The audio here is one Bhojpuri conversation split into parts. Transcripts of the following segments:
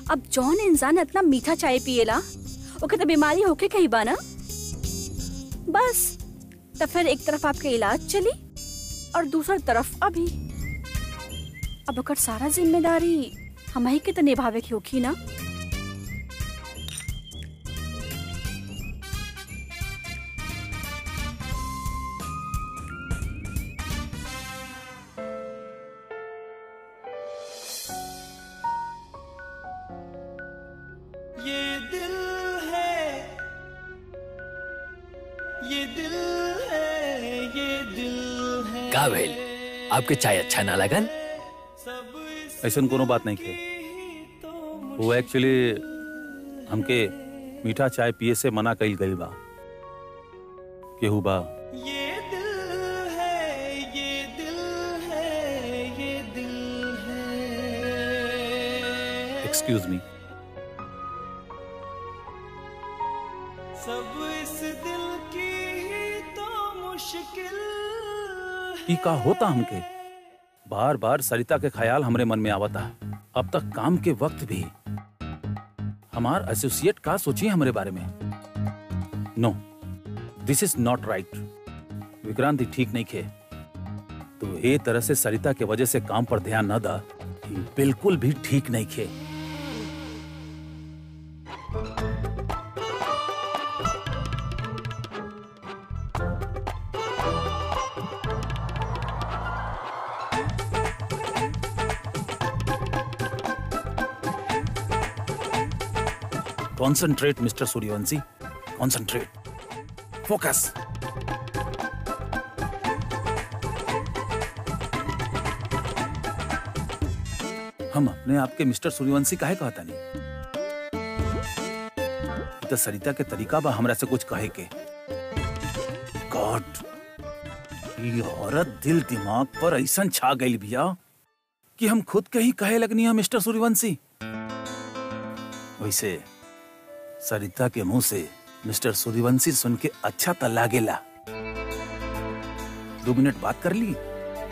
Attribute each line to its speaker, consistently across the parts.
Speaker 1: अब जौन इंसान इतना मीठा चाय पिएला ओके तो बीमारी होके कहीं बा ना बस तो फिर एक तरफ आपके इलाज चली और दूसर तरफ अभी अब ओकर सारा जिम्मेदारी हम ही के तो निभावे की होखी ना
Speaker 2: ये दिल है ये दिल है ये दिल है
Speaker 3: का भइल आपके चाय अच्छा ना लगल
Speaker 2: सब इस
Speaker 4: ऐसा कोनो बात नहीं थे
Speaker 2: तो
Speaker 4: वो एक्चुअली हमके मीठा चाय पिए से मना कइल गइल बा केहू बा
Speaker 2: ये दिल है ये दिल है ये दिल है
Speaker 4: एक्सक्यूज मी
Speaker 2: सब इस दिल की ही तो मुश्किल
Speaker 4: ई का होता हमके बार बार सरिता के ख्याल हमरे मन में आवता अब तक काम के वक्त भी हमार एसोसिएट का सोचिए हमरे बारे में no this is not right Vikranti ठीक नहीं खे तो ए तरह से सरिता के वजह से काम पर ध्यान न दा ई बिल्कुल भी ठीक नहीं खे concentrate mister Suryavanshi concentrate focus हम अपने आप के मिस्टर सूर्यवंशी काहे कहता नहीं तो सरिता के तरीका बा हमरा से कुछ कहे के गॉड ये औरत दिल दिमाग पर ऐसा छा गई बिया कि हम खुद के ही कहे लगनी है मिस्टर सूर्यवंशी वैसे सरिता के मुंह से मिस्टर सूर्यवंशी सुन के अच्छा त लागेला दो मिनट बात कर ली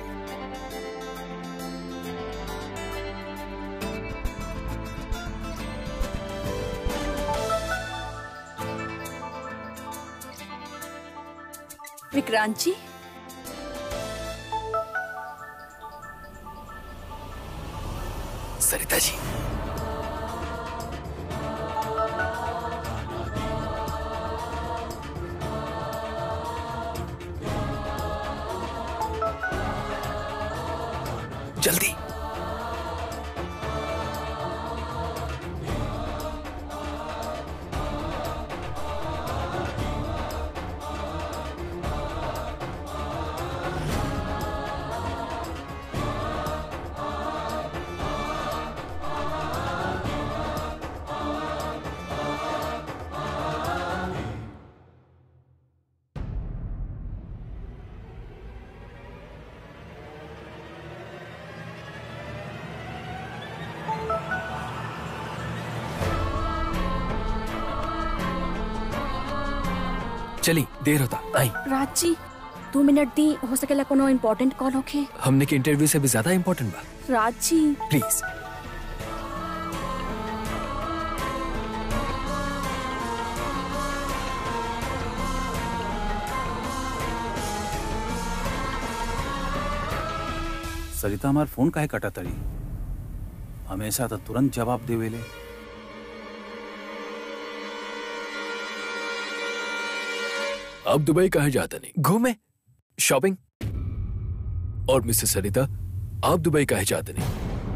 Speaker 1: विक्रांत जी
Speaker 3: सरिता जी जल्दी चली देर होता आई
Speaker 1: राज जी दो मिनट दी हो सकेला कोनो इम्पोर्टेंट कॉल होखे
Speaker 3: हमने के इंटरव्यू से भी ज्यादा इम्पोर्टेंट बा
Speaker 1: राज जी
Speaker 3: प्लीज
Speaker 4: सरिता हमार फोन काहे कटा तड़ी हमेशा तो तुरंत जवाब देवेले
Speaker 3: अब दुबई कहा जाता नहीं घूमे शॉपिंग और मिसेस सरिता आप दुबई कहे जाते नहीं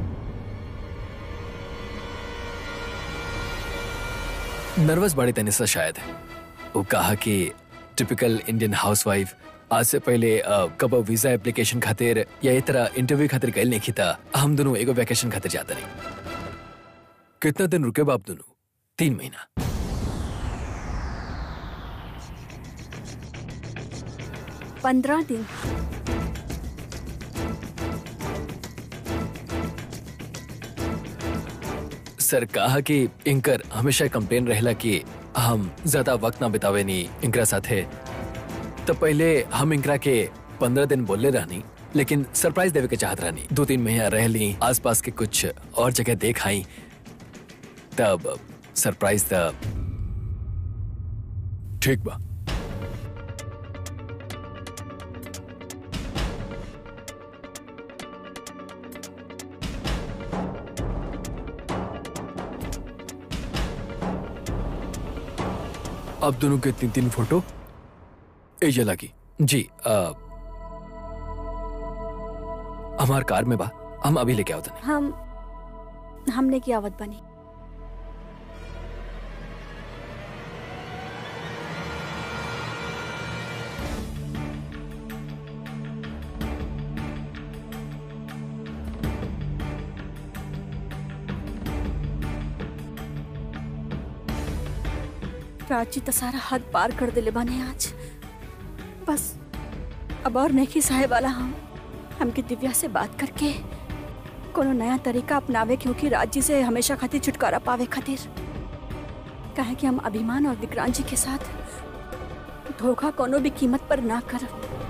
Speaker 3: नर्वस बड़ी तनिसा शायद वो कहा कि टिपिकल इंडियन हाउसवाइफ आज से पहले अ, कब वीजा एप्लीकेशन खातिर या ये तरह इंटरव्यू खातिर गए नहीं था हम दोनों एगो वैकेशन खातिर जाता नहीं कितना दिन रुके बाप दोनों तीन महीना
Speaker 1: पंद्रह दिन
Speaker 3: सर कहा कि इनकर हमेशा कंप्लेन रहेला कि हम ज्यादा वक्त ना बितावे नी इनकरा साथे तो पहले हम इनकरा के पंद्रह दिन बोलले रहनी लेकिन सरप्राइज देवे के चाहत रहनी दो तीन महीना रह ली आसपास के कुछ और जगह देख आई तब सरप्राइज द ठीक बा अब दोनों के तीन तीन फोटो एजे लगी जी आ, हमार कार में बा हम अभी लेके आओ तनी
Speaker 1: हम हमने की आवत बनी प्राची तो सारा हद पार कर दिले बने आज बस अब और नहीं सहे वाला हम हमके दिव्या से बात करके कोनो नया तरीका अपनावे क्योंकि राज्य से हमेशा खातिर छुटकारा पावे खातिर काहे कि हम अभिमान और विक्रांत जी के साथ धोखा कोनो भी कीमत पर ना कर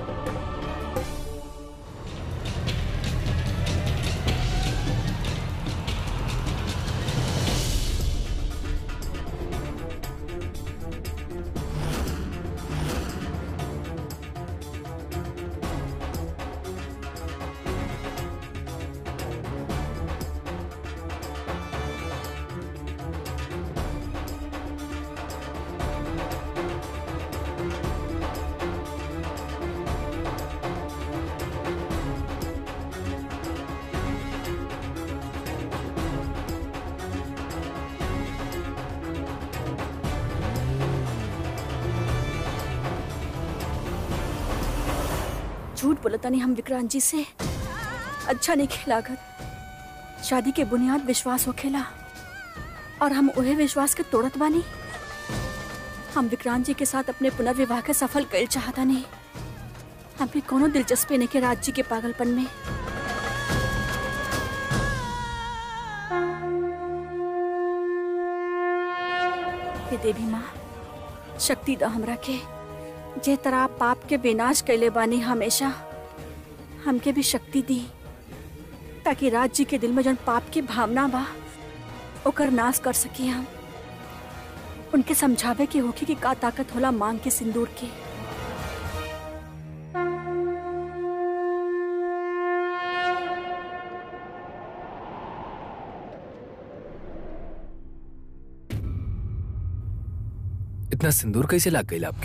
Speaker 1: झूठ बोलता नहीं हम विक्रांत जी से अच्छा नहीं खेलागत शादी के बुनियाद विश्वास हो खेला और हम उहे विश्वास के तोड़त बानी हम विक्रांत जी के साथ अपने पुनर्विवाह के सफल कर चाहता नहीं हमें कोनो दिलचस्पी नहीं के राज जी के पागलपन में हे देवी माँ शक्ति द हमरा के जे तरह पाप के विनाश कैले बानी हमेशा हमके भी शक्ति दी ताकि राज जी के दिल में जन पाप की भावना बा ओकर नाश कर सकी हम उनके समझावे के होखी कि का ताकत होला मांग के सिंदूर के
Speaker 3: इतना सिंदूर कैसे लाग गई आपके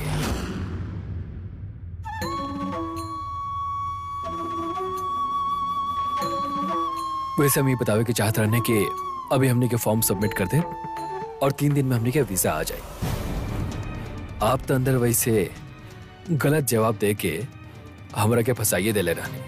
Speaker 3: वैसे हम ये बतावे के चाहत रहने कि अभी हमने के फॉर्म सबमिट कर दे और तीन दिन में हमने के वीजा आ जाए आप तो अंदर वैसे गलत जवाब दे के हमरा के फसाइए देले रहने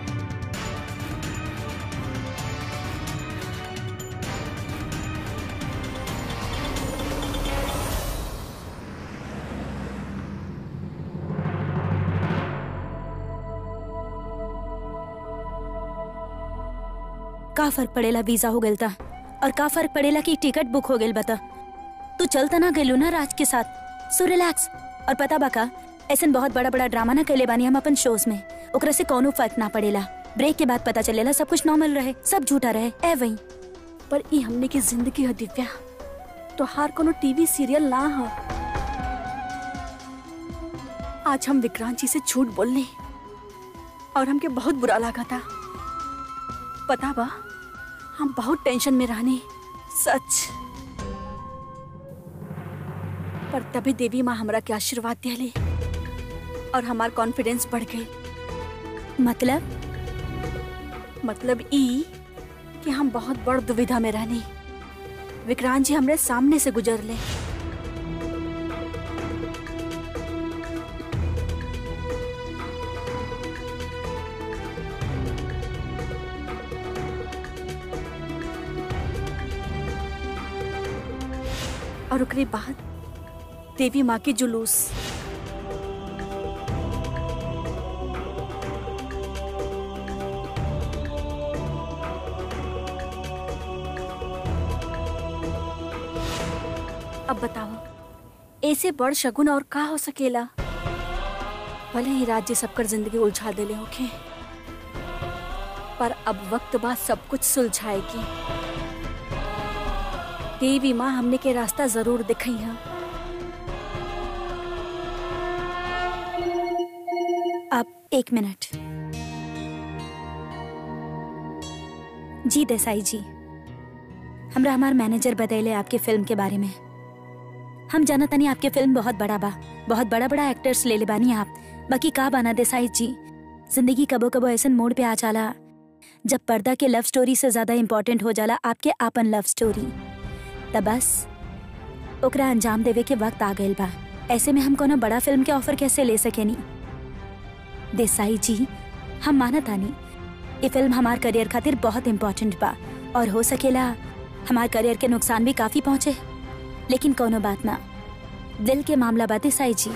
Speaker 5: का फर्क पड़ेला वीजा हो गइल ता और का फर्क पड़ेला कि टिकट बुक हो गइल बता तू चलता ना गइलू ना राज के साथ सो रिलैक्स और पता बका ऐसन बहुत बड़ा बड़ा ड्रामा ना कैले बानी हम अपन शोज में ओकरा से कोनो फर्क ना पड़ेला ब्रेक के बाद पता चलेला सब कुछ नॉर्मल रहे सब झूठा रहे ए वही
Speaker 1: पर ई हमने की जिंदगी है दिव्या तो हार कोनो टीवी सीरियल ना हो आज हम विक्रांत जी से झूठ बोलने और हमके बहुत बुरा लगा था पता बा हम बहुत टेंशन में रहने सच पर तभी देवी माँ हमरा के आशीर्वाद दिले और हमार कॉन्फिडेंस बढ़ गई
Speaker 5: मतलब
Speaker 1: मतलब ई कि हम बहुत बड़ दुविधा में रहनी विक्रांत जी हमरे सामने से गुजर ले और ओकरे बाद देवी माँ के जुलूस अब बताओ ऐसे बड़ शगुन और का हो सकेला भले ही राज्य सबकर जिंदगी उलझा देले होके पर अब वक्त बाद सब कुछ सुलझाएगी देवी माँ हमने के रास्ता जरूर दिखाई है
Speaker 5: अब एक मिनट जी देसाई जी हमरा हमार मैनेजर बतैले आपके फिल्म के बारे में हम जाना तनी आपके फिल्म बहुत बड़ा बा बहुत बड़ा बड़ा एक्टर्स ले ले बानी आप बाकी का बाना देसाई जी जिंदगी कबो कबो ऐसन मोड़ पे आ जाला जब पर्दा के लव स्टोरी से ज्यादा इम्पोर्टेंट हो जाला आपके आपन लव स्टोरी तब बस ओकरा अंजाम देवे के वक्त आ गइल बा ऐसे में हम कोनो बड़ा फिल्म के ऑफर कैसे ले सकेनी देसाई जी हम मानत आनी ये फिल्म हमार करियर खातिर बहुत इम्पोर्टेंट बा और हो सकेला हमार करियर के नुकसान भी काफी पहुंचे लेकिन कोनो बात ना दिल के मामला बा देसाई जी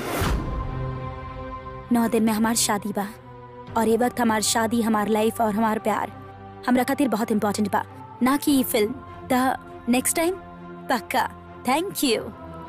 Speaker 5: नौ दिन में हमार शादी बा और ये वक्त हमार शादी हमार लाइफ और हमार प्यार हमरा खातिर बहुत इम्पोर्टेंट बा ना कि ये फिल्म द नेक्स्ट टाइम पक्का थैंक यू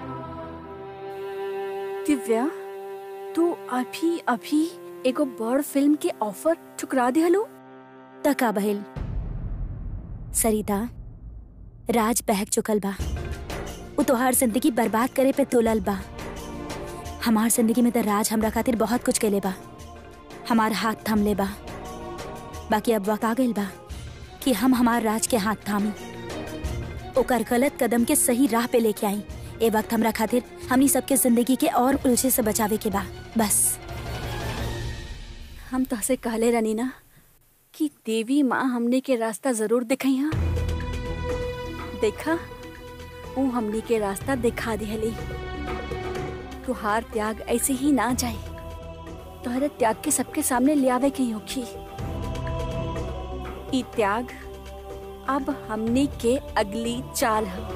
Speaker 1: दिव्या तू अभी अभी एगो बड़ फिल्म के ऑफर ठुकरा दिहलो
Speaker 5: तका बहिल सरिता राज बहक चुकल बा उ तोहार जिंदगी बर्बाद करे पे तुलल बा हमार जिंदगी में तो राज हमरा खातिर बहुत कुछ कैले बा हमार हाथ थाम ले बा बाकी अब वक्त आ गइल बा कि हम हमार राज के हाथ थामी ओकर गलत कदम के सही राह पे लेके आई ए वक्त हमरा खातिर हमनी सबके जिंदगी के और उलझे से बचावे के बा बस
Speaker 1: हम तहसे कहले रनी ना कि देवी माँ हमने के रास्ता जरूर दिखाई हा देखा वो हमने के रास्ता दिखा दिहली तुहार त्याग ऐसे ही ना जाए तोहरे त्याग के सबके सामने ले आवे के होखी ई त्याग अब हमने के अगली चाल है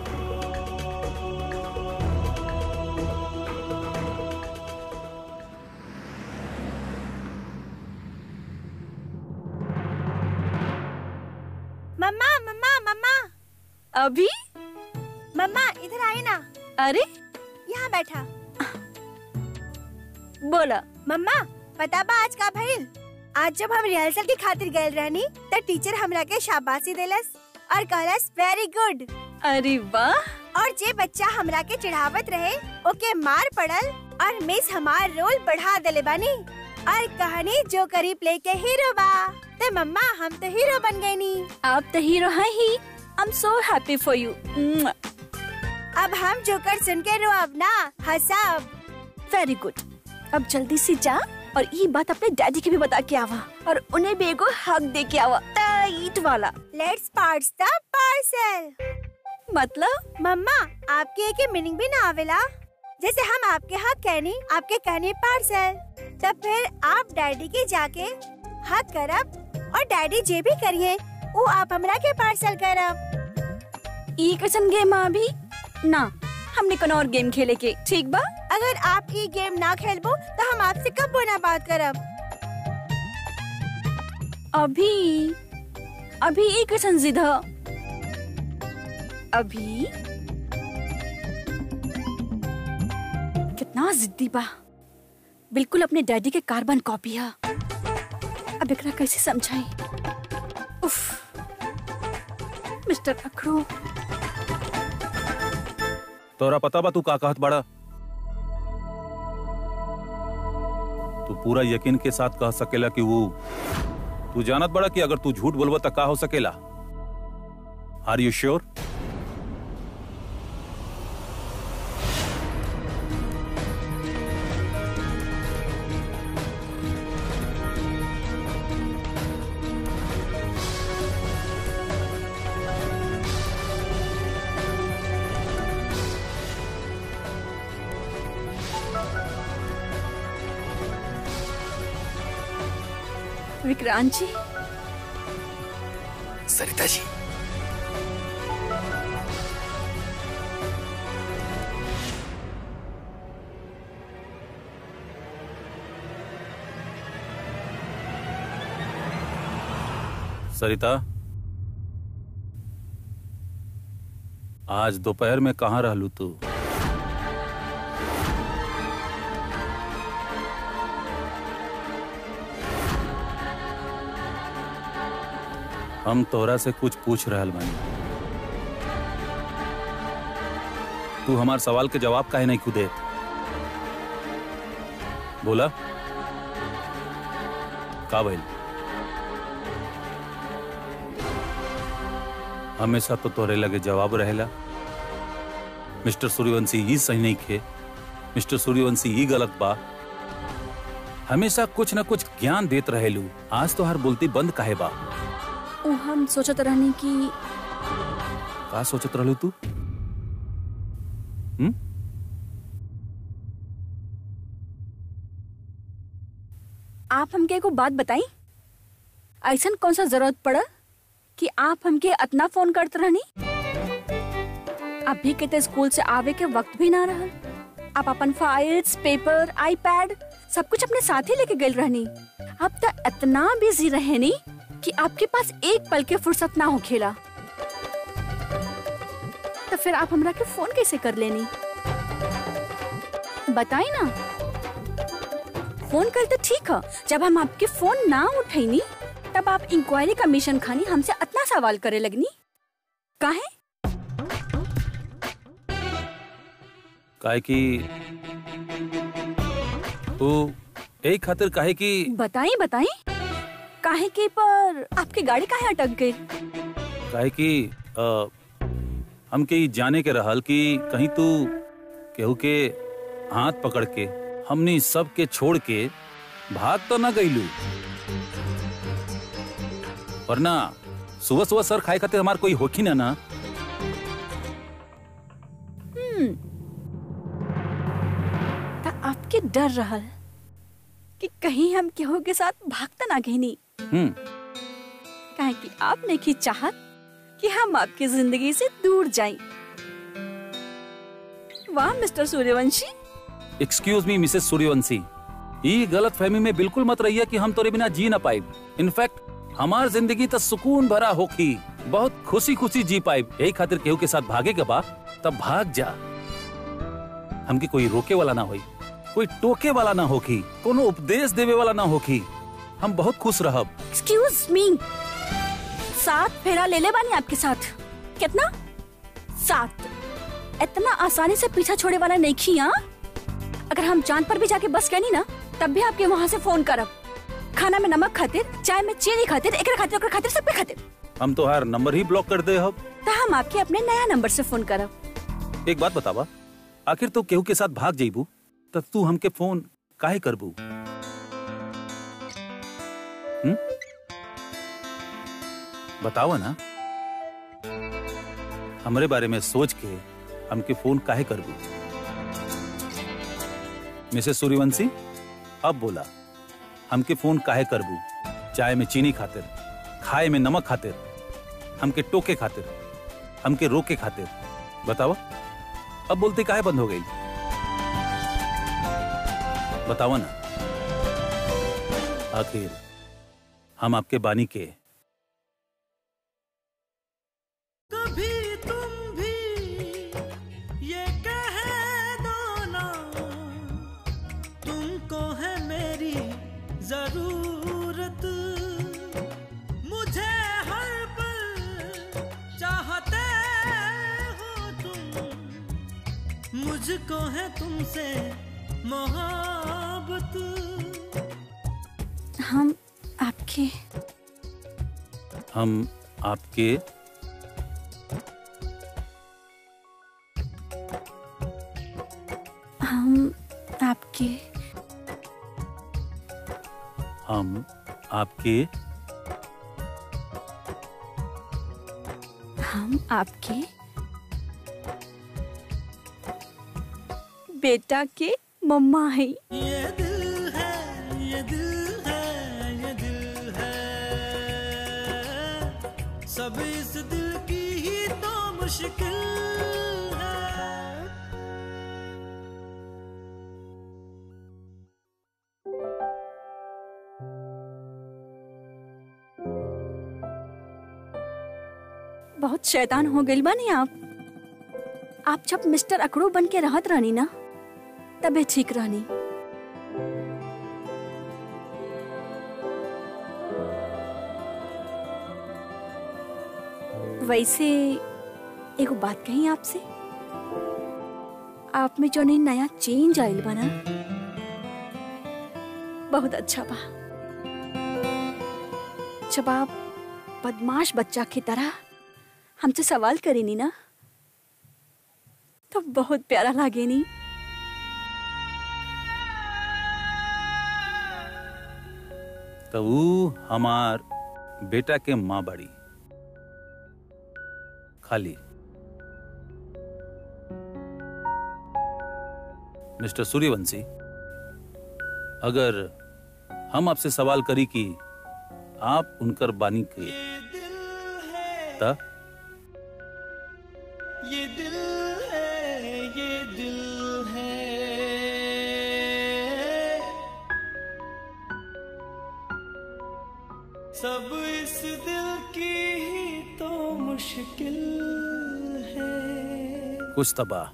Speaker 6: मम्मा मम्मा मम्मा
Speaker 1: अभी
Speaker 6: मम्मा इधर आई ना
Speaker 1: अरे
Speaker 6: यहाँ बैठा
Speaker 1: बोला
Speaker 6: मम्मा पता बा आज का भइल आज जब हम रिहर्सल की खातिर गए रहनी त टीचर हमरा के शाबाशी देलस और कहलस वेरी गुड
Speaker 1: अरे वाह
Speaker 6: और जे बच्चा हमरा के चढ़ावत रहे ओके मार पड़ल और मिस हमार रोल बढ़ा देले बानी और कहानी जो करी प्ले के हीरो बा ते मम्मा हम तो हीरो बन गए नी
Speaker 1: आप तो हीरो हैं ही I am so happy for you
Speaker 6: अब हम जोकर सुन के रो अब ना हंसब
Speaker 1: वेरी गुड अब जल्दी से जा और ये बात अपने डैडी के भी बता के आवा और उन्हें भी एगो हक दे के आवा टाइट वाला
Speaker 6: लेट्स पार्ट्स द पार्सल
Speaker 1: मतलब
Speaker 6: मम्मा आपके एक मीनिंग भी ना आवेला जैसे हम आपके हक कहनी आपके कहने पार्सल तब फिर आप डैडी के जाके हक करब और डैडी जे भी करिए वो आप हमरा के पार्सल करब
Speaker 1: ई कैसन गेम आ अभी ना हमने कोनो और गेम खेले के ठीक बा
Speaker 6: अगर आप ये गेम ना खेलबो तो हम आपसे कब बोना बात करब
Speaker 1: अभी अभी ई कैसन जिद ह? अभी कितना जिद्दी बा बिल्कुल अपने डैडी के कार्बन कॉपी है अब एकरा कैसे समझाई उफ मिस्टर अखरू
Speaker 4: तोरा पता बा तू का कहत बड़ा तू पूरा यकीन के साथ कह सकेला कि वो तू जानत बड़ा कि अगर तू झूठ बोलबा त का हो सकेला आर यू श्योर
Speaker 1: विक्रांत जी
Speaker 3: सरिता जी
Speaker 4: सरिता आज दोपहर में कहाँ रहलू तू हम तोरा से कुछ पूछ रहल बानी तू हमार सवाल के जवाब काहे नहीं खुदे बोला का भइल हमेशा तो तोरे लगे जवाब रहेला मिस्टर सूर्यवंशी ही सही नहीं खे मिस्टर सूर्यवंशी ही गलत बा हमेशा कुछ न कुछ ज्ञान देत रहेलू आज तो हर बोलती बंद काहे बा
Speaker 1: ओ हम सोचत रहनी कि
Speaker 4: का सोचत रहलू तू हम्म
Speaker 1: आप हमके एगो बात बताई ऐसा कौन सा जरूरत पड़ा कि आप हमके इतना फोन करते रहनी अभी के तो स्कूल से आवे के वक्त भी ना रहल आप अपन फाइल्स पेपर आईपैड सब कुछ अपने साथ ही लेके गए रहनी अब तो इतना बिजी रहे नी कि आपके पास एक पल के फुर्सत ना हो खेला तो फिर आप हमरा के फोन कैसे कर लेनी बताई ना फोन कर तो ठीक है जब हम आपके फोन ना उठैनी तब आप इंक्वायरी का मिशन खानी हमसे इतना सवाल करे लगनी काहे
Speaker 4: काहे कि तू एक खातिर काहे कि
Speaker 1: बताई बताई काहे के पर आपकी गाड़ी काहे अटक गई
Speaker 4: काहे कि अ, हमके ई जाने के रहल कि कहीं तू केहू के हाथ पकड़ के हमनी सब के छोड़ के भाग तो न गईलू वरना सुबह सुबह सर खाए खातिर हमार कोई होखी ना ना
Speaker 1: ता आपके डर रहल कि कहीं हम केहू के साथ भागता ना गईनी
Speaker 4: हम्म
Speaker 1: काहे कि आप नहीं की चाहत कि हम आपकी जिंदगी से दूर जाएं। वाह mister Suryavanshi
Speaker 4: excuse me missus Suryavanshi ई गलत फहमी में बिल्कुल मत रहिए कि हम तोरे बिना जी ना पाए इनफैक्ट हमार जिंदगी तो सुकून भरा होखी बहुत खुशी खुशी जी पाए यही खातिर केहू के साथ भागे के बा तब भाग जा हमके कोई रोके वाला ना होई कोई टोके वाला ना होखी कोनो उपदेश देवे वाला ना होखी हम बहुत खुश रहब
Speaker 1: एक्सक्यूज मी सात फेरा ले ले बानी आपके साथ कितना सात इतना आसानी से पीछा छोड़े वाला नहीं खी हाँ अगर हम चांद पर भी जाके बस गए नी ना तब भी आपके वहाँ से फोन करब खाना में नमक खातिर चाय में चीनी खातिर एक खातिर ओकरा खातिर सब पे खातिर
Speaker 4: हम तो हर नंबर ही ब्लॉक कर दे हब
Speaker 1: तो हम आपके अपने नया नंबर से फोन करब
Speaker 4: एक बात बतावा आखिर तू केहू के साथ भाग जाइबू तब तू हमके फोन काहे करबू हम्म? बतावा ना हमरे बारे में सोच के हमके फोन काहे करबू मिसेस सूर्यवंशी अब बोला हमके फोन काहे करबू चाय में चीनी खातिर खाए में नमक खातिर हमके टोके खातिर हमके रोके खातिर बतावा अब बोलते काहे बंद हो गई बतावा ना आखिर हम आपके बानी के
Speaker 2: कभी तुम भी ये कह दो ना तुमको है मेरी जरूरत मुझे हर पल चाहते हो तुम मुझको है तुमसे मोहब्बत
Speaker 1: हम आपके
Speaker 4: हम आपके
Speaker 1: हम आपके
Speaker 4: हम आपके
Speaker 1: हम आपके बेटा के मम्मा है
Speaker 2: ये दिल है ये दिल है ये दिल है सब इस दिल की ही तो मुश्किल है
Speaker 1: बहुत शैतान हो गई बानी आप आप जब मिस्टर अकड़ू बन के रहत रहनी ना तबे ठीक रहनी वैसे एगो बात कही आपसे आप में जो नहीं नया चेंज आइल बा ना बहुत अच्छा बा जब आप बदमाश बच्चा की तरह हमसे सवाल करेनी ना तो बहुत प्यारा लागे नी
Speaker 4: तो ऊ हमार बेटा के माँ बाड़ी खाली मिस्टर सूर्यवंशी अगर हम आपसे सवाल करी कि आप उनकर बानी के त
Speaker 2: ये दिल है ये दिल है सब इस दिल की ही तो मुश्किल है
Speaker 4: कुछ तो बा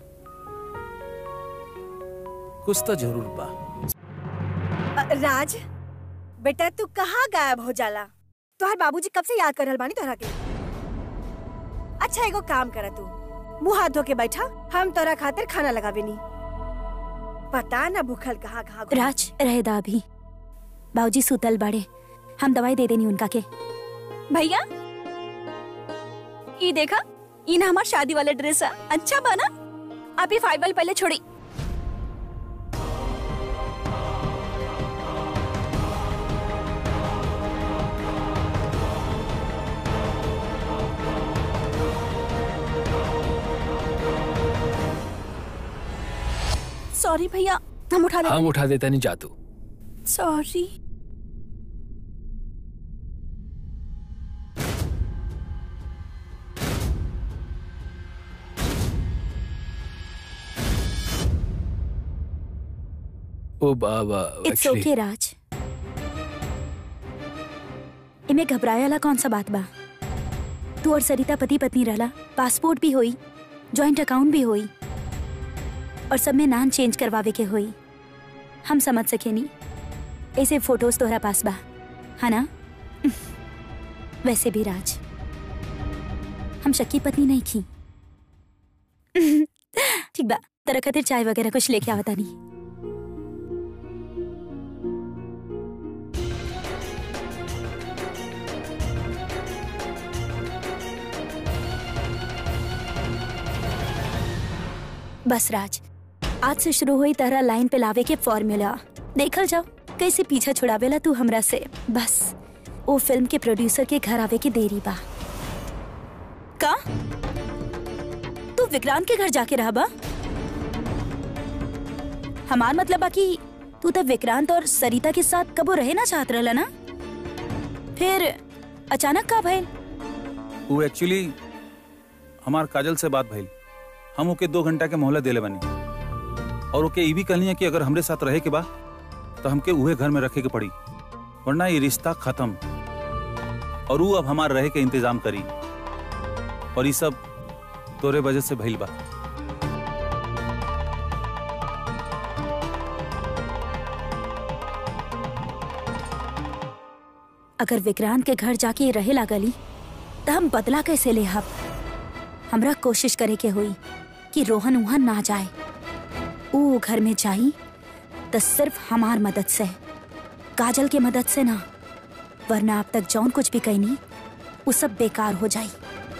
Speaker 4: कुछ तो जरूर बा
Speaker 6: अ, राज बेटा तू कहाँ गायब हो जाला तोहर बाबूजी कब से याद कर रहल बानी तोहरा के अच्छा एगो काम करा तू मुंह हाथ धो के बैठा हम तोरा खातिर खाना लगावे नी पता ना भूखल कहाँ कहाँ घूम-
Speaker 5: राज रहे दा अभी बाबूजी सुतल बाड़े हम दवाई दे देनी उनका के
Speaker 1: भैया ये देखा ये ना हमार शादी वाला ड्रेस है अच्छा बना आप ये फाइबल पहले छोड़ी सॉरी भैया हम उठा
Speaker 3: हम
Speaker 1: लेते
Speaker 3: उठा देता नहीं जातू
Speaker 1: सॉरी
Speaker 3: ओ बाबा
Speaker 5: इट्स
Speaker 3: actually-
Speaker 5: ओके राज इमे घबरायाला कौन सा बात बा तू और सरिता पति पत्नी रहला पासपोर्ट भी होई जॉइंट अकाउंट भी होई और सब में नाम चेंज करवावे के होई हम समझ सके नी ऐसे फोटोज तोहरा पास बा है ना वैसे भी राज हम शक्की पत्नी नहीं की ठीक बा तेरा खातिर चाय वगैरह कुछ लेके आवता नहीं बस राज आज से शुरू हुई तरह लाइन पे लावे के फॉर्मूला देखल जाओ कैसे पीछा छुड़ावेला तू हमरा से बस वो फिल्म के प्रोड्यूसर के घर आवे की देरी बा का तू विक्रांत के घर जाके रहा बा हमार मतलब बा कि तू तब विक्रांत और सरिता के साथ कबो रहे ना चाहत रहला ना फिर अचानक का भइल
Speaker 4: वो एक्चुअली हमार काजल से बात भइल हम ओके दो घंटा के मोहलत देले बनी और ओके ई भी कहनी है कि अगर हमरे साथ रहे के बा तो हमके उहे घर में रखे के पड़ी वरना ये रिश्ता खत्म और वो अब हमार रहे के इंतजाम करी और ये सब तोरे वजह से भइल बा
Speaker 5: अगर विक्रांत के घर जाके रहे लागली तो हम बदला कैसे ले हब हमरा कोशिश करे के हुई कि रोहन वहां ना जाए ऊ घर में जाई तो सिर्फ हमार मदद से काजल के मदद से ना वरना अब तक जौन कुछ भी कहनी वो सब बेकार हो जाई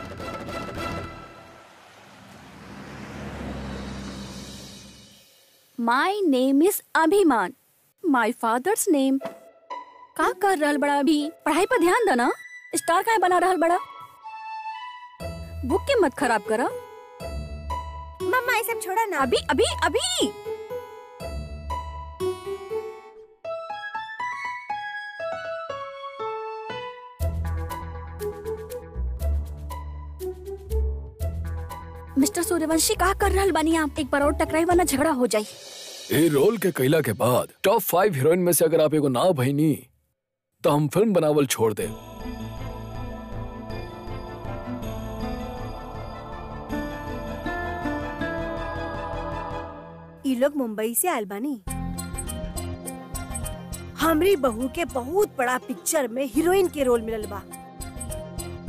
Speaker 1: माई नेम इज अभिमान माई फादर्स नेम का कर रहल बड़ा अभी पढ़ाई पर ध्यान देना स्टार का बना रहल बड़ा बुक के मत खराब करा
Speaker 6: मम्मा ये सब छोड़ा ना
Speaker 1: अभी अभी अभी मिस्टर सूर्यवंशी का कर रहल बानी आप एक बार और टकराई वरना झगड़ा हो जाई
Speaker 3: ए रोल के कैला के बाद टॉप फाइव हीरोइन में से अगर आप एगो ना भईनी तो हम फिल्म बनावल छोड़ दे
Speaker 6: ई लोग मुंबई से आयल बानी हमरी बहू के बहुत बड़ा पिक्चर में हीरोइन के रोल मिलल बा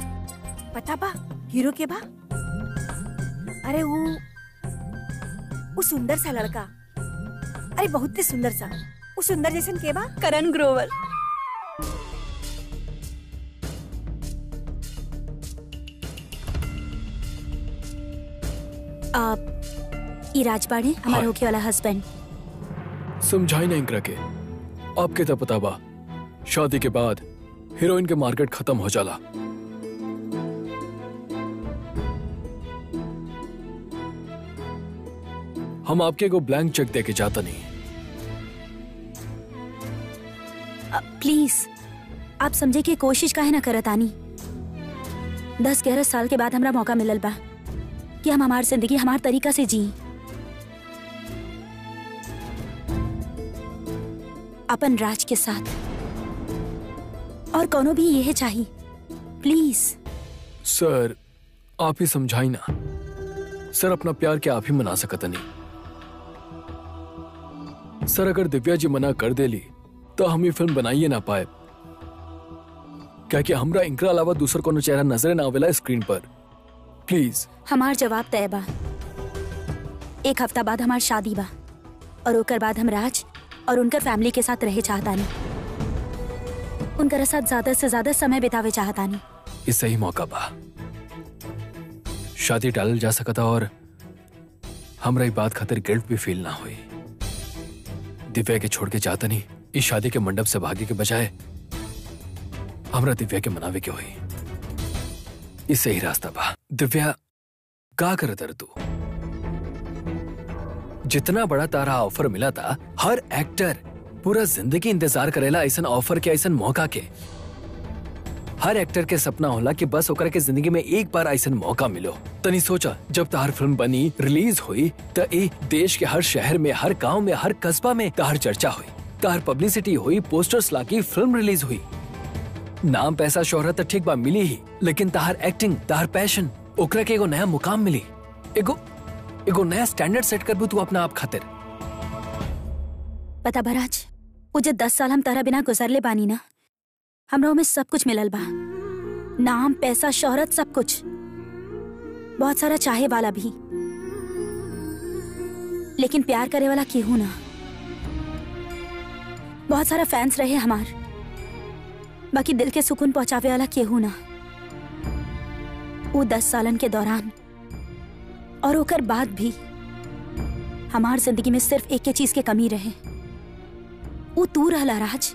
Speaker 6: पता बा हीरो के बा अरे वो वो सुंदर सा लड़का अरे बहुत ही सुंदर सा वो सुंदर जैसन के बा
Speaker 1: करण ग्रोवर
Speaker 5: आप ई राजबाड़े हमारे
Speaker 3: हाँ।
Speaker 5: होके वाला हस्बैंड
Speaker 3: समझाई ना इंकरा के आपके तो पता बा शादी के बाद हीरोइन के मार्केट खत्म हो जाला हम आपके को ब्लैंक चेक दे के जाता नहीं
Speaker 5: प्लीज आप समझे की कोशिश काहे ना करत आनी दस ग्यारह साल के बाद हमरा मौका मिलल बा कि हम हमार जिंदगी हमार तरीका से जी अपन राज के साथ और कोनो भी यह चाहिए प्लीज
Speaker 3: सर आप ही समझाई ना सर अपना प्यार क्या आप ही मना सकत नहीं सर अगर दिव्या जी मना कर देली तो हम ये फिल्म बनाइए ना पाए क्या कि हमरा इनकरा अलावा दूसर कोनो चेहरा नजर ना आवेला स्क्रीन पर प्लीज
Speaker 5: हमार जवाब तय बा एक हफ्ता बाद हमार शादी बा और ओकर बाद हम राज और उनकर फैमिली के साथ रहे चाहतानी उनकर साथ ज्यादा से ज्यादा समय बितावे चाहतानी
Speaker 3: ये सही मौका बा शादी टालल जा सकता और हमरा ई बात खातिर गिल्ट भी फील ना हुई दिव्या के छोड़ के चाहता नहीं इस शादी के मंडप से भागे के बजाय हमरा दिव्या के मनावे के हुई ये सही रास्ता बा दिव्या का करत तर तू जितना बड़ा तारा ऑफर मिला था हर एक्टर पूरा जिंदगी इंतजार करेला ऐसा ऑफर के ऐसा मौका के हर एक्टर के सपना होला कि बस ओकरा के जिंदगी में एक बार ऐसा मौका मिलो तनी सोचा जब तहार फिल्म बनी रिलीज हुई त ए देश के हर शहर में हर गांव में हर कस्बा में तहार चर्चा हुई तहार पब्लिसिटी हुई पोस्टर्स लागी फिल्म रिलीज हुई नाम पैसा शोहरत त ठीक बा मिली ही लेकिन तहार एक्टिंग तहार पैशन ओकरा के एगो नया मुकाम मिली एगो एगो नया स्टैंडर्ड सेट करबू तू अपना आप खातिर
Speaker 5: पता बराज वो जो दस साल हम तारा बिना गुजरले बानी ना हमरा में सब कुछ मिलल बा नाम पैसा शोहरत सब कुछ बहुत सारा चाहे वाला भी लेकिन प्यार करे वाला केहू ना बहुत सारा फैंस रहे हमार बाकी दिल के सुकून पहुंचावे वाला केहू ना वो दस सालन के दौरान और ओकर बाद भी हमार जिंदगी में सिर्फ एक चीज के कमी रहे वो तू रहला राज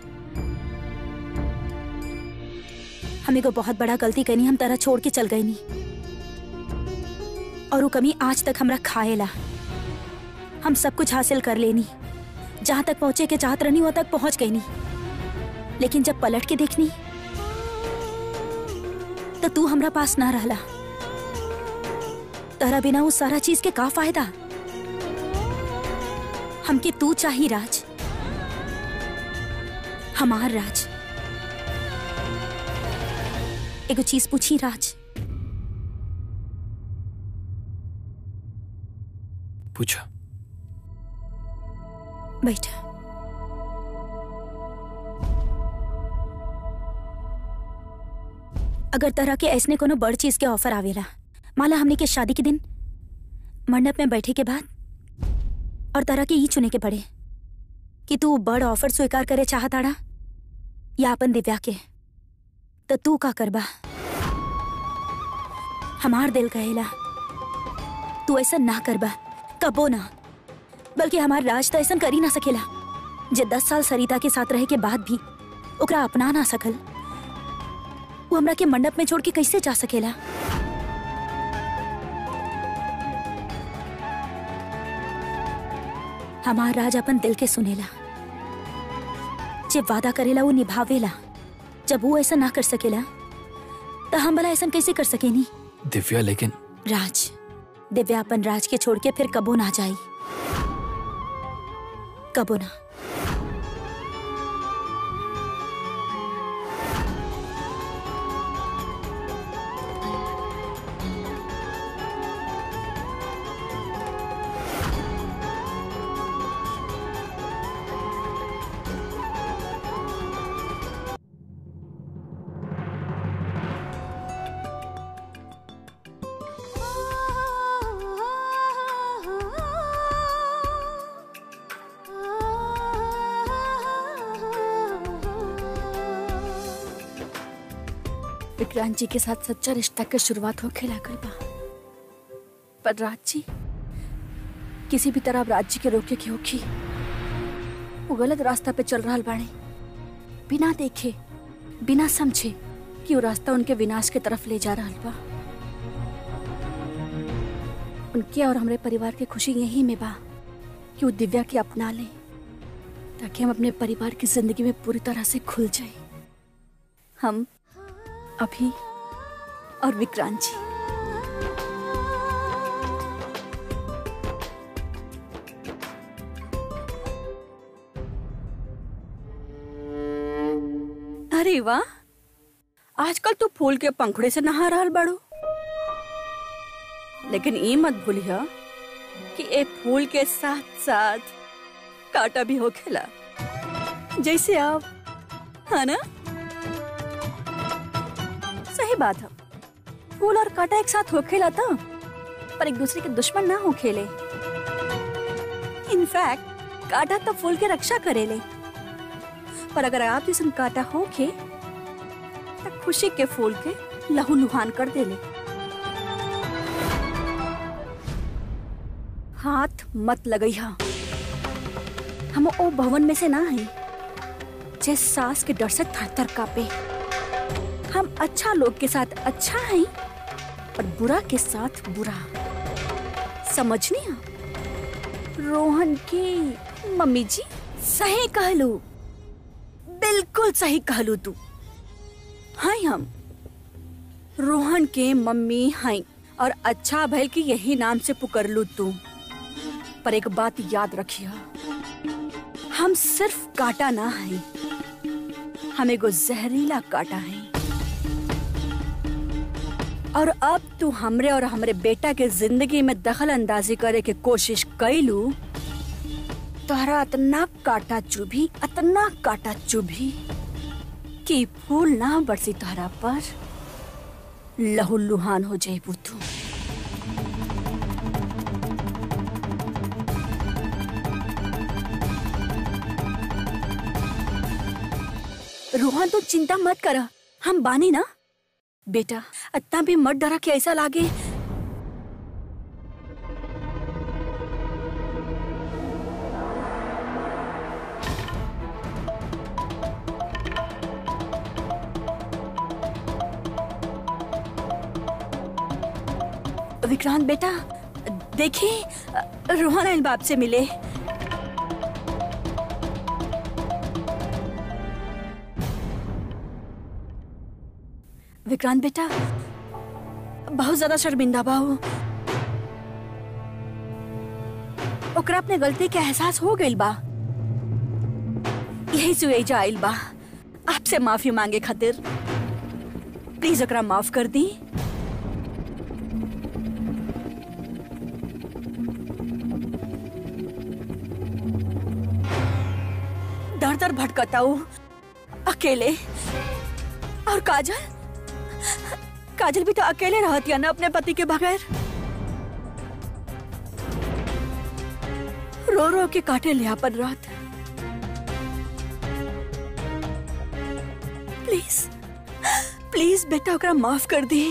Speaker 5: हमें को बहुत बड़ा गलती करनी हम तरह छोड़ के चल गई नी और वो कमी आज तक हमरा खाएला हम सब कुछ हासिल कर लेनी जहां तक पहुंचे के चाहत रहनी वहां तक पहुंच गई नी लेकिन जब पलट के देखनी तो तू हमरा पास ना रहला तहरा बिना वो सारा चीज के का फायदा हमके तू चाही राज हमार राज एगो चीज पूछी राज
Speaker 3: पूछा
Speaker 5: बैठा अगर तरह के ऐसने कोनो बड़ चीज के ऑफर आवेला माला हमने के शादी के दिन मंडप में बैठे के बाद और तरह के ये चुने के पड़े कि तू बड़ ऑफर स्वीकार करे चाहताड़ा या अपन दिव्या के तो तू का करबा हमार दिल कहेला तू ऐसा ना करबा कबो ना बल्कि हमार राज तो ऐसा कर ही ना सकेला जे दस साल सरिता के साथ रहे के बाद भी ओकरा अपना ना सकल वो हमरा के मंडप में छोड़ के कैसे जा सकेला हमार राज अपन दिल के सुनेला जब वादा करेला वो निभावेला जब वो ऐसा ना कर सकेला तो हम भला ऐसा कैसे कर सकेनी
Speaker 3: दिव्या लेकिन
Speaker 5: राज दिव्या अपन राज के छोड़ के फिर कबो ना जाई कबो ना
Speaker 1: विक्रांत जी के साथ सच्चा रिश्ता के शुरुआत होखे लागल बा पर राज जी किसी भी तरह अब राज जी के रोके के होखी वो गलत रास्ता पे चल रहा बाड़े बिना देखे बिना समझे कि वो रास्ता उनके विनाश के तरफ ले जा रहा बा उनके और हमारे परिवार की खुशी यही में बा कि वो दिव्या के अपना ले ताकि हम अपने परिवार की जिंदगी में पूरी तरह से खुल जाए हम अभी और विक्रांत जी अरे वाह आजकल तो फूल के पंखुड़े से नहा रहल बाड़ू लेकिन ये मत भूलिया कि ए फूल के साथ साथ कांटा भी होखेला जैसे आप है ना सही बात है फूल और कांटा एक साथ होखेला था पर एक दूसरे के दुश्मन ना होखेले इनफैक्ट कांटा तो फूल के रक्षा करेले पर अगर आप जैसन कांटा होखे तो खुशी के फूल के लहू लुहान कर देले हाथ मत लगइहा हम ओ भवन में से ना हैं जे सास के डर से थर थर कापे हम अच्छा लोग के साथ अच्छा हैं और बुरा के साथ बुरा समझनी हा? रोहन की मम्मी जी सही कहलू बिल्कुल सही कहलू तू हाँ हम रोहन के मम्मी हैं और अच्छा भल की यही नाम से पुकर तू पर एक बात याद रखिया हम सिर्फ काटा ना है हम एगो जहरीला काटा है और अब तू हमरे और हमरे बेटा के जिंदगी में दखल अंदाजी करे के कोशिश कैलू तोहरा इतना काटा चुभी इतना काटा चुभी कि फूल ना बरसी तोहरा पर लहू लुहान हो जाए तू रोहन तो चिंता मत कर हम बानी ना बेटा इतना भी मत डरा कि ऐसा लागे विक्रांत बेटा देखिए रोहन इन बाप से मिले विक्रांत बेटा बहुत ज्यादा शर्मिंदा बा हो ओकरा अपने गलती के एहसास हो गइल बा यही से एजा आइल बा आपसे माफी मांगे खातिर प्लीज ओकरा माफ कर दी दर दर भटकता हूँ अकेले और काजल काजल भी तो अकेले रहती है ना अपने पति के बगैर रो रो के काटे लिया पर रात प्लीज प्लीज बेटा ओकरा माफ कर दी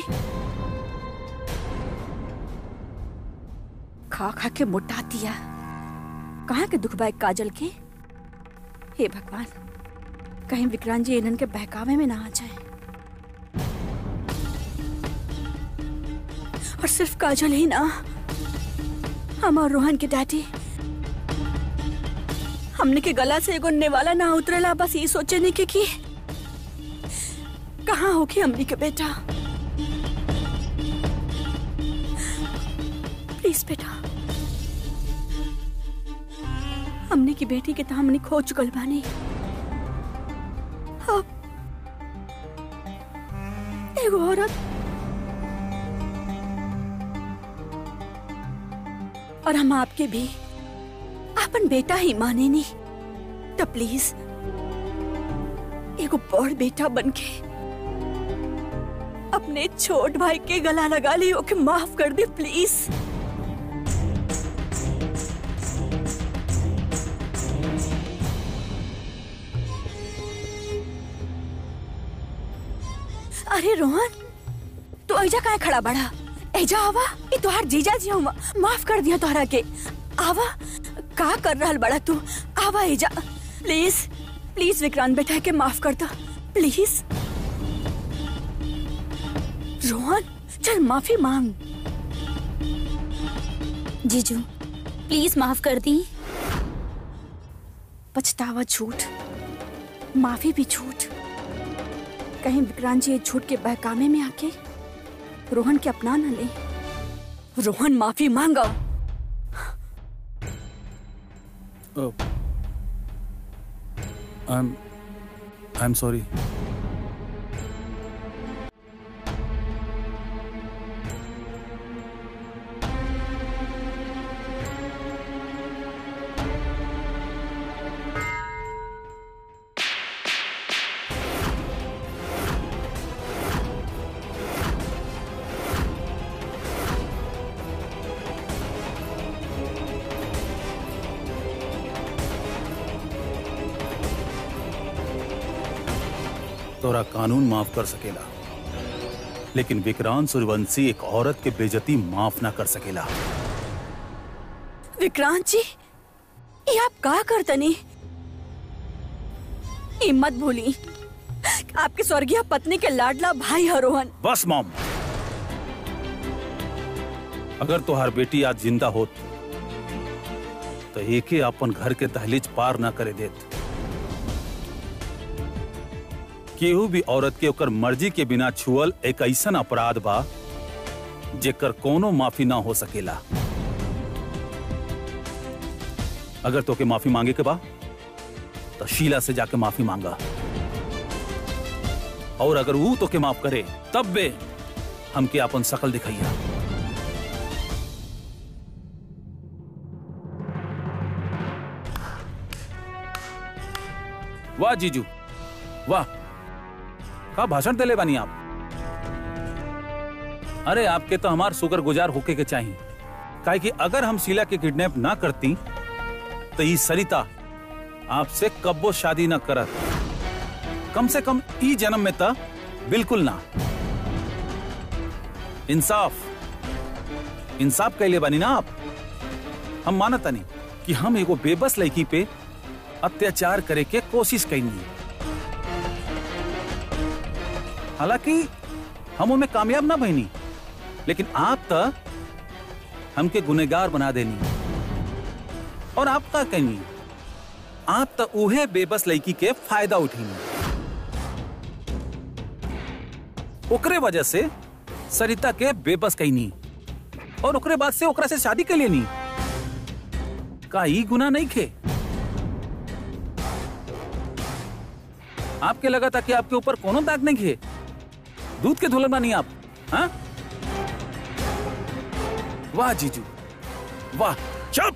Speaker 1: खा खा के मोटा दिया कहाँ के दुख बाए काजल के हे भगवान कहीं विक्रांत जी इन्हन के बहकावे में ना आ जाए और सिर्फ काजल ही ना हम और रोहन के डैडी हमने के गला से एगो नेवाला ना उतरेला बस ये सोचे नहीं के कि कहाँ होगी हमनी के बेटा प्लीज बेटा हमने की बेटी के तो हमने खो चुकल बानी अब एगो औरत और हम आपके भी अपन बेटा ही माने नहीं तो प्लीज एगो बड़ बेटा बनके अपने छोट भाई के गला लगा ली ओके माफ कर दे प्लीज अरे रोहन तू ऐजा काहे खड़ा बड़ा ऐजा आवा ये तोहार जीजा जी हूँ माफ कर दिया तोहरा के आवा का कर रहल बड़ा तू आवा ऐजा प्लीज प्लीज विक्रांत बेटा के माफ कर दो प्लीज रोहन चल माफी मांग
Speaker 5: जीजू प्लीज माफ कर दी
Speaker 1: पछतावा झूठ माफी भी झूठ कहीं विक्रांत जी ये झूठ के बहकामे में आके रोहन के अपना न ले रोहन माफी मांगा
Speaker 4: I am I am sorry तोरा कानून माफ कर सकेला लेकिन विक्रांत सूर्यवंशी एक औरत के बेजती माफ ना कर सकेला
Speaker 1: विक्रांत जी ये आप का करतनी ये मत भूली आपके स्वर्गीय पत्नी के लाडला भाई है रोहन
Speaker 4: बस मॉम अगर तोहार बेटी आज जिंदा होत तो एके अपन घर के दहलीज पार ना करे देत केहू भी औरत के ओकर मर्जी के बिना छुअल एक ऐसन अपराध बा जेकर कोनो माफी ना हो सकेला अगर तोके माफी मांगे के बा तो शीला से जाके माफी मांगा और अगर वो तोके माफ करे तब बे हमके अपन शकल दिखाइया वाह जीजू वाह का भाषण देले बानी आप अरे आपके तो हमार शुक्र गुजार होके के चाहिए काहे कि अगर हम शीला के किडनैप ना करती तो ये सरिता आपसे कब्बो शादी ना करत कम से कम ई जन्म में तो बिल्कुल ना इंसाफ इंसाफ कैले बानी ना आप हम मानता नहीं कि हम एगो बेबस लड़की पे अत्याचार करे के कोशिश कैनी हालांकि हम उनमें कामयाब ना बहनी लेकिन आप तो हमके गुनेगार बना देनी और आप का कहनी आप तो उहे बेबस लड़की के फायदा उठीनी ओकरे वजह से सरिता के बेबस कहनी और ओकरे बाद से ओकरा से शादी के लेनी का ई गुना नहीं खे आपके लगा था कि आपके ऊपर कोनो दाग नहीं खे दूध के धुलन बानी आप हाँ वाह जीजू वाह चुप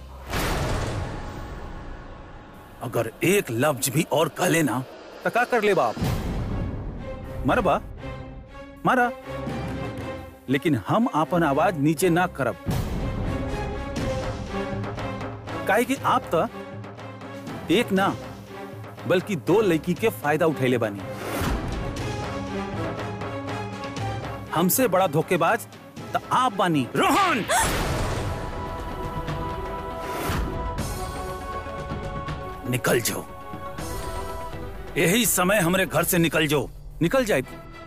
Speaker 4: अगर एक लफ्ज भी और कह लेना तो का कर ले बाप मरबा मारा लेकिन हम अपन आवाज नीचे ना करब काहे कि आप तो एक ना बल्कि दो लड़की के फायदा उठैले बानी हमसे बड़ा धोखेबाज तो आप बानी रोहन निकल जाओ यही समय हमरे घर से निकल जाओ निकल जाए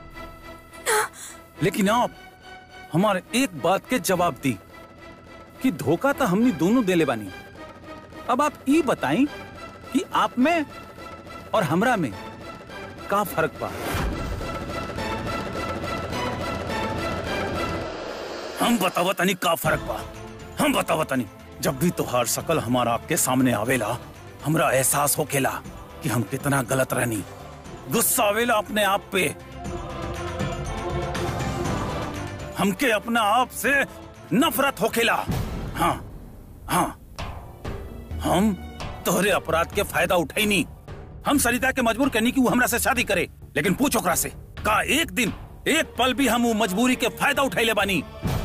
Speaker 4: लेकिन आप हमारे एक बात के जवाब दी कि धोखा तो हमने दोनों देले बानी अब आप ये बताएं कि आप में और हमरा में का फर्क बा हम बतावा तनी का फर्क बा हम बतावा तनी जब भी तोहार शकल हमारा आपके सामने आवेला हमरा एहसास होकेला कि हम कितना गलत रहनी गुस्सा आवेला अपने आप पे हमके अपना आप से नफरत होकेला हाँ हाँ हम तोहरे अपराध के फायदा उठैनी हम सरिता के मजबूर करनी कि वो हमरा से शादी करे लेकिन पूछ ओकरा से का एक दिन एक पल भी हम वो मजबूरी के फायदा उठैले बानी